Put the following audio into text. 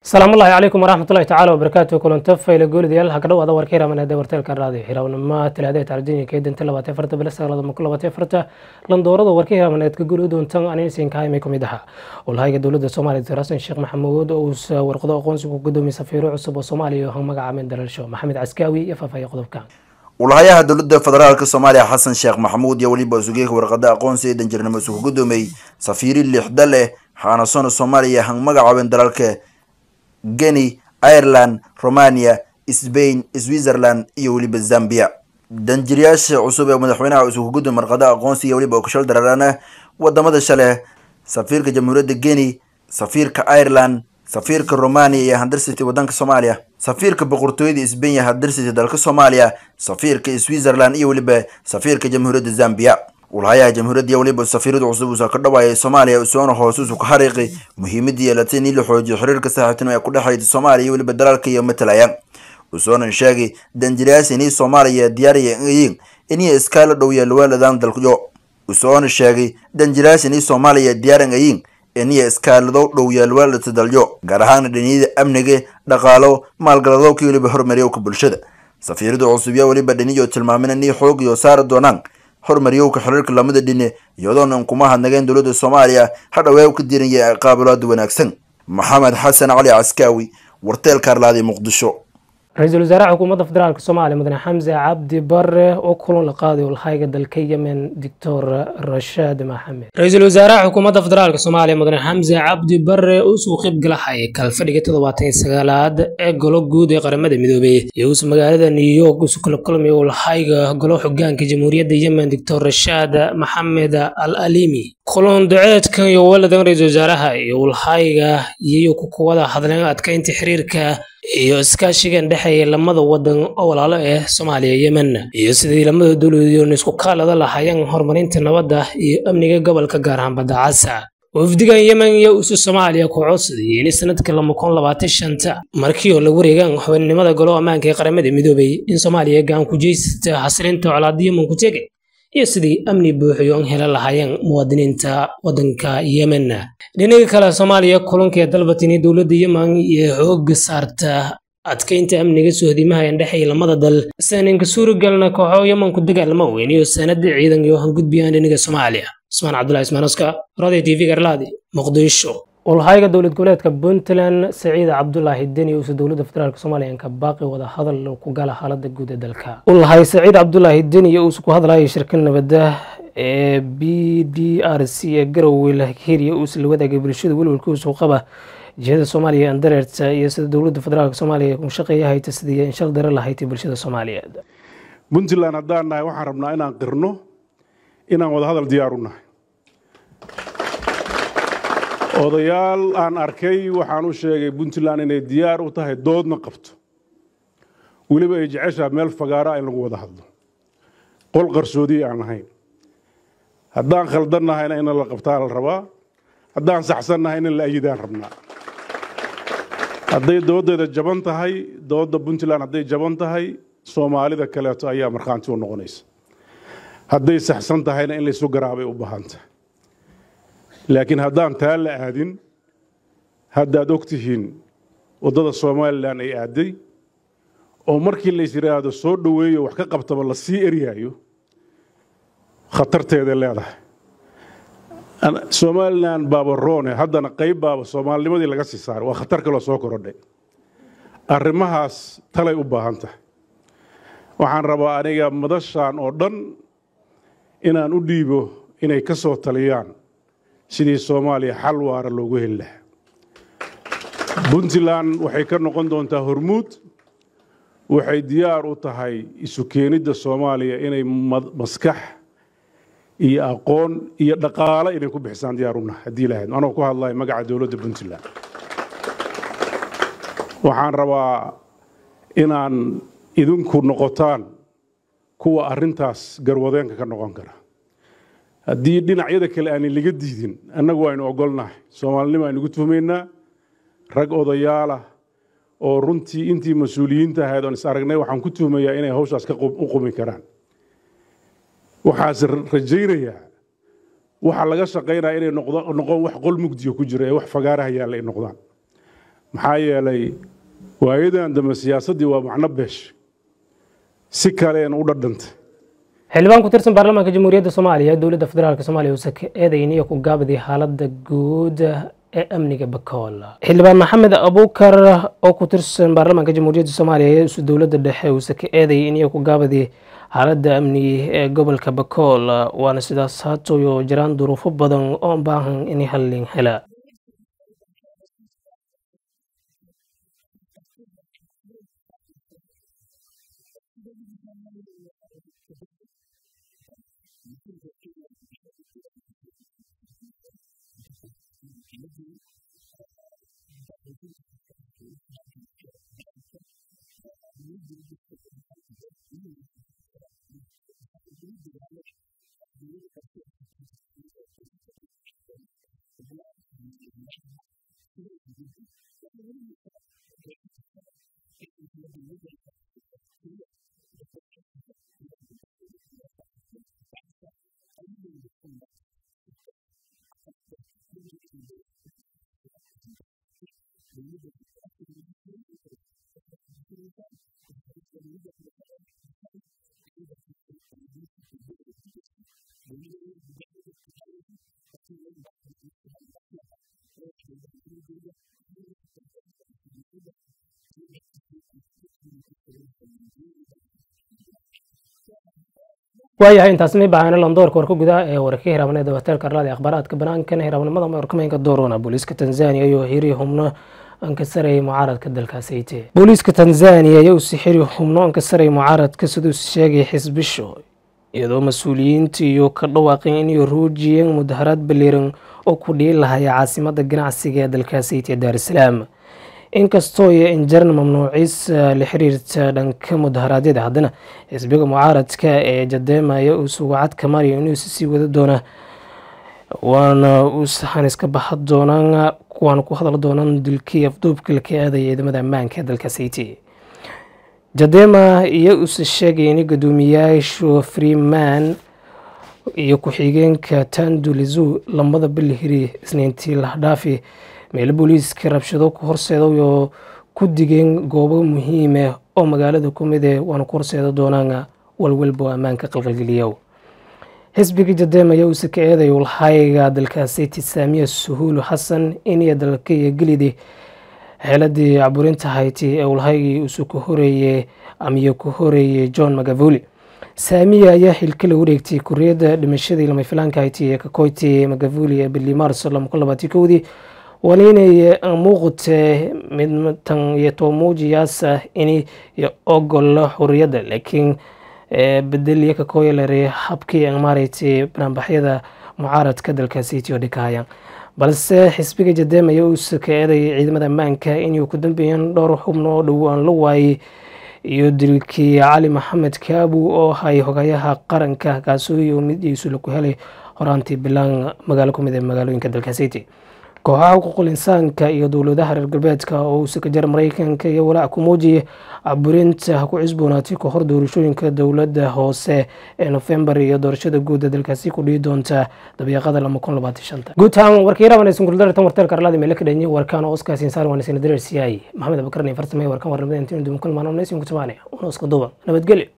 asalaamullaahi calaykum waraxmatullahi tacaala wabarakaatu kulanto fayle goolidayaal ha ka dhawaada warka hiraamaneeda warteelka raadiyo xirawnima talaadada tarjanya keedinta labaatan farta bila sagaalada mako labaatan farta landoorada warka hiraamaneedka guri doontan aninsinka imay kamid ahaa olhayga dowladda soomaaliya dr xasan sheekh maxamuud uusa warqado aqoonsigu gudoomiye safiiro cusub oo soomaaliya oo magacaabeen dalalsho maxamed caskaawi iyo faahfaahiya qodobkan walahayaha dowladda federaalk soomaaliya xasan sheekh maxamuud iyo weliba sugeeka warqada aqoonsi ee danjirnimo isugu gudoomiyey safiiri lixda leh xaanasona soomaaliya han magacaabeen dalalka geni ireland romania sbain switzerland iyo weliba zambia danjiryaasha cusub ee madaxweynaha isugu gudoomiy warqada aqoonsi iyo weliba okashal dararana wadamada shale safiirka jamhuuriyadda geni safiirka ireland safiirka romania iyo handarsity wadanka soomaaliya safiirka boqortooyada sbain iyo handarsity dalka soomaaliya safiirka switzerland iyo weliba safiirka jamhuuriyadda zambia walahayaha jamhuuriyadda weliba safiirada cusub uusa ka dhawaayay soomaaliya soona hoosuusu ka xariiqi muhiimadii yeelatay in la xoojiyo xiriirka saaxiibtinimo ee ku dhexeeya soomaaliya iyo weliba dalalka iyo matalaya usoona sheegay danjirayaas inay soomaaliya diyaaraya yiin inay iskaala dhow yeelwaaladan dalyo usoona sheegay danjirayaas inay soomaaliya diyaaran yiin inay iskaalado dhow yeelwaalata dalyo gaar ahaan dhaniyada amniga dhaqaalo maalgalado ka weliba hormariyowka bulshada safiirada cusub yaa weliba dhaniyo tilmaamin inay xoog iyo saari doonaan horumariyowka xiriirka lamada dhine iyadoona kuma hadnageen dowladda soomaaliya hadhawee ka diiranya qaabilaada wanaagsan maxamed xasan cali caskaawi warteelka arlaadi muqdisho ra-iisul wasaaraha xukuumadda federaalk soomaaliya mudane xamse cabdi bare oo kulan la qaaday olhayga dalka yemen doctor rashaad maxamed ra-iisul wasaaraha xukuumadda federaalk soomaaliya mudane xamse cabdi bare uusuu qeybgalahay kalfadhiga toddobaatan iyo sagaalaad ee golo guud ee qaramada midoobey iyo uus magaalada new york isu kala kulmay olhayga golo xogaanka jamhuuriyadda yemen doctor rashaad maxamed al alimi kulan duceedkan iyo waladan ra-iisul wasaaraha iyo olhayga iyayo ku kuwada hadleen adkaynta xiriirka iyo iskaashigan dhexeeya lamada wadan oo walaalo ah soomaaliya yemen iyo sidii lamada dowladoon isku kaalada lahaayeen horumarinta nabadda iyo amniga gobolka gaar ahaan badda casa wafdigan yemen iyo usu soomaaliya ku codsadayay in sanadka lama kun labaatan shanta markii oo la wareegaan xubinimada golo ammaanka ee qaramada midoobay in soomaaliya gacan ku jeysata xasilinta colaada yemen ku tegay iyo sidii amni buuxiyo an hela lahaayeen muwaadiniinta wadanka yemen dhinaga kale soomaaliya kulanka ee dalbatini dowladda yemen iyo xooga saarta adkaynta amniga sohdimaha ee dhexeeya lamada dal saninka suuragalna kooxo yemanku dagaalama weyn iyo sanada ciidan iyo hangudbiyaan dhinaga soomaaliya cusmaan cabdulahi ismaanoska radio t v garlaadi muqdisho olhayga dowlad goboleedka puntland saciid cabdulaahi deni uusa dowladda federaalk soomaaliya ka baaqi wada hadal ku gala xaalada guud ee dalka olhay saciid cabdulaahi deni uusa ku hadlayay shirka nabadda ee b d r c ee garowe lahiriya uusa la wadaagay bulshada welwelka uusuu qaba jihada soomaaliya andareerta iyo sida dowladda federaalk soomaaliya ku shaqeeya hayta sidii inshal dare lahaytay bulshada soomaaliyeed puntland haddaan nahay waxaan rabnaa inaan qirno inaan wada hadal diyaar u nahay odayaal aan arkay waxaan u sheegay puntland inay diyaar u tahay doodna qabto weliba ay jeceshaa meel fagaara in lagu wada hadlo qol qarsoodiya aan lahayn haddaan khaldannahayna in la qabtaa la rabaa haddaan saxsannahay in la ayidaan rabnaa hadday dooddeeda jaban tahay doodda puntland hadday jaban tahay soomaalida kaleeto ayaa markhaanti u noqonaysa hadday saxsan tahayna in laysu garaabay u baahan tahay laakiin haddaan taa la aadin haddaad og tihiin waddada somalilan ay aaday oo markii lays yidhaahdo soo dhoweeyo wax ka qabtaba la sii eryaayo khatarteeday leedahay somalilan baaba roone haddana qayb baaba soomaalinimadii laga sii saaray waa khatar kaloo soo korodhay arrimahaas talay u baahan tahay waxaan rabaa aniga madashaan oo dhan inaan u dhiibo inay ka soo taliyaan sidii soomaaliya xal waara loogu heli lahaa puntland waxay ka noqon doontaa hormuud waxay diyaar u tahay isu keenidda soomaaliya inay maskax iyo aqoon iyo dhaqaale inay ku bixisaan diyaar unahay haddii lahayd anoo ku hadlayo magaca dowladda puntland waxaan rabaa inaan idinku noqotaan kuwa arrintaas garwadeenka ka noqon kara haddii dhinacyada kale aanay laga diidin annagu waynu ogolnahay soomaalinimo aynu ugu tuhmaynaa rag odayaalah oo runtii intii mas-uuliyiinta ahayd oon is aragnay waxaan ku tuhmayaa inay hawshaas ka u qumi karaan waxaase rajaynayaa waxa laga shaqaynaya inay noqon wax qol mugdiya ku jira ee wax fagaaraha yaalla ay noqdaan maxaa yeelay waayadan dambe siyaasaddii waa macno beesh si kaleena u dhadhantay xildhibaan ku tirsan baarlamaanka jamhuuriyadda soomaaliya ee dowladda federaalk soomaaliya uusa ka eedayniyo ku gaabday xaaladda guud ee amniga bakool xildhibaan maxamed abuukar oo ku tirsan baarlamaanka jamhuuriyadda soomaaliya ee isu dowladda dhexe uusa ka eedayay iniyo ku gaabaday xaaladda amni ee gobolka bakool waana sidaas haatoyo jiraan duruufo badan oo baahan in hallin hela waayahay intaas may baahana landoorka warka gudaha ee warka hiraabneeda hoteelka arlada akhbaaraadka banaankan hiraabnimada warkameynka doorona booliiska tanzania iyo xiri xubno ankasarayay mucaaradka dalkaas hayte booliiska tanzania ayaa usi xiri xubno ankasarayay mucaaradka siduu sheegay xisbisho iyadoo mas-uuliyiinta iyo ka dhawaaqeen inay ruujiyeen mudaharaad baliiran oo ku dhihi lahaya caasimada ganacsiga ee dalkaas hayte ee daarusalaam inkastoo iyo injaran mamnuuciis la xiriirta dhanka mudaharaadyada haddana xisbiga mucaaradka ee jadeemaya uu sugacad ka mariyo inuu sii wada doona waana uusahan iska baxa doonaan waana ku hadal doonaan dilkii afduubka laka aadaya ciidamada ammaanka ee dalkaas hayti jadema iyo uuse sheegay in guddoomiyaashu freeman iyo ku-xigeenka tandulizu lamada bilihiri isniintii lahdhaafi meelo booliiska rabshado ku horseedaoo ku digeen goobo muhiime oo magaalada ku mide waana ku horseeda doonaan walwalbo ammaanka qalqalgeliya xisbiga jadem ayaa uuse ka eeday ulhayga dalkaasi tisaamiya suhuulu xasan iniyo dalka iyo gelidi xeeladii caburinta hayti ee ulhaygii uuse ku horeeye amiyo ku horeeyey john magavuli saamiya ayaa xilka la wareegtay kuriyadda dhimashadii lama filaanka hayti ee kakoyti magavuli ee bili maarso kowdii waana inay muuqate midtan iyo toomuujiyaasa in ogol xuriyadda laakiin bedeliya kakoyalare habkii maaragtay banaanbaxyada mucaaradka dalkaasi etiyo dhikahaya balse xisbiga jadem ayaa uuse ka eeday ciidamada ammaanka inay ku dambeeyeen dhowr xubno oo dhow aan la waayey iyo dilkii cali maxamed kaabu oo hay hogayaha qaranka kaasooy oo midiisu laku helay horaantii bilaan magaalo kumid ee magaalooyinka dalkaasi eti kooxaha xuquuqul insaanka iyo dowladaha reer galbeedka oo uu sakajar mareykanka iyo walaac ku muujiyay caburinta ku cusboonaatay ka hor doorashooyinka dowladda hoose ee nofembar iyo doorashada guuda dalkaasi ku dhihi doonta dabiiqada guud ahaan warkii rabanaysan kuldartan warteelka arlada meele ka dhanyi warkaan oo oskaas insaar waan isna dareersiyay maxamed abakar farsame warkaan warnimada intiin duban kulmaan amnaysin kutabaane una iska duuban nabadgelyo